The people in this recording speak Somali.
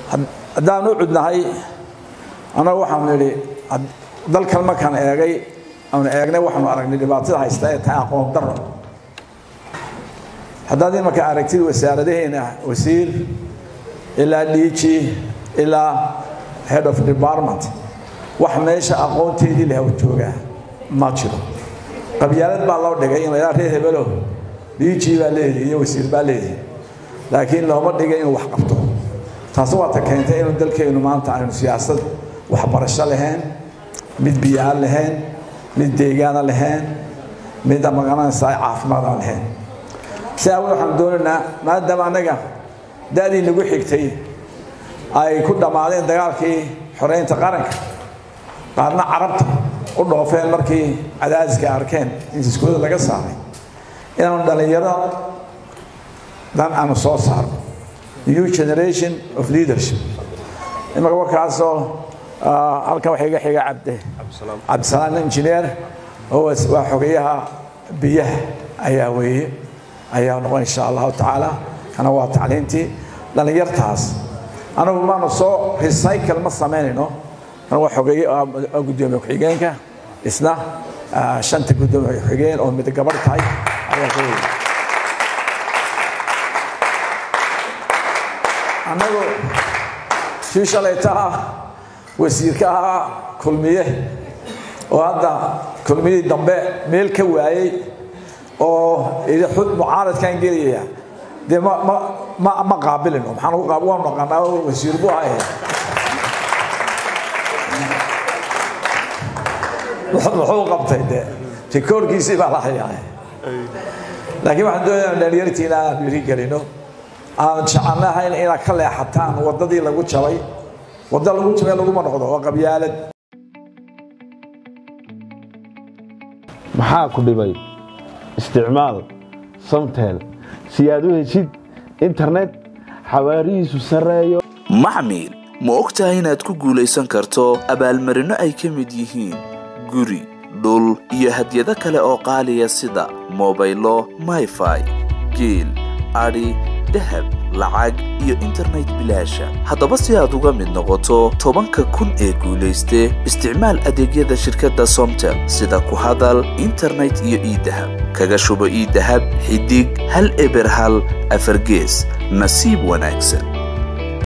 haddaan u cudnahay annagu waxaanu nidhi dalkan markaan eegay aanu eegnay waxaanu aragnay dhibaatada haysta ee tahay aqoon daro haddaad imarka aragtid wasaaradaheena wasiir ilaa dhiiji ilaa head of department wax meesha aqoonteedii leh joogaa ma jiro qabyaalad baa loo dhigay in laydhaa reer hebelo dhiiji baa leedihi iyo wasiir baa leedihi laakiin looma dhigay inuu wax qabto taasi waata keentay inuu dalkeennu maanta aynu siyaasad waxbarasho lahayn mid biyo-aan lahayn mid deegaana lahayn mid magaranaysa caafimaad aan lahayn si awgeed waxaan doonaynaa maadaama annaga da-dii nagu xigtay ay ku dhammaadeen dagaalkii xoreynta qaranka qaarna carabta u dhoofeen markii cadaadiska arkeen in iskooda laga saaray inaanu dhallinyaro dan aanu soo saarno new generation of leadership imaka warkaasoo halkan waxaa iga xiga cabde cabdisalaam engineer oo waa xogeyaha biyaha ayaa weeye ayaa noqon insha allahu tacaala kana waa tacliintii dhallinyartaas anagu maanu soo recycle ma samaynayno kan waa xogeeye gudoomiye ku-xigeenka isna shanta gudoomiye ku-xigeen oo mid gabarh tahay ayaa ka weeye annagu kii shalayta ah wasiirka ahaa kulmiye oo hadda kulmiyadii dambe meel ka waayey oo mucaaradkan gelaya dee ma qaabilino maxaan waanu naqaanaa wasiir buu ahaye muxuu qabtay de rikoorkiisii baa la hayaa laakiin waxaan doonaya dhalinyartiina aan dhiiri gelino aan jecelnahayn inaad ka leexataan waddadii lagu jabay wadda lagu jabay laguma noqdo waa qabyaalad maxaa ku dhibay isticmaal samtel si aad u heshid internet xawaarihiisu sarreeyo maxmil ma og tahay inaad ku guulaysan karto abaalmarinno ay ka mid yihiin guri dhul iyo hadyado kale oo qaaliya sida mobaylo mayfai geel adhi dahab lacag iyo internet bilaasha haddaba si aad uga mid noqoto tobanka kun ee guulayste isticmaal adeegyada shirkadda somtel sida ku hadal internet iyo iidahab kaga shubo iidahab xidig hal eber hal afargees nasiib wanaagsan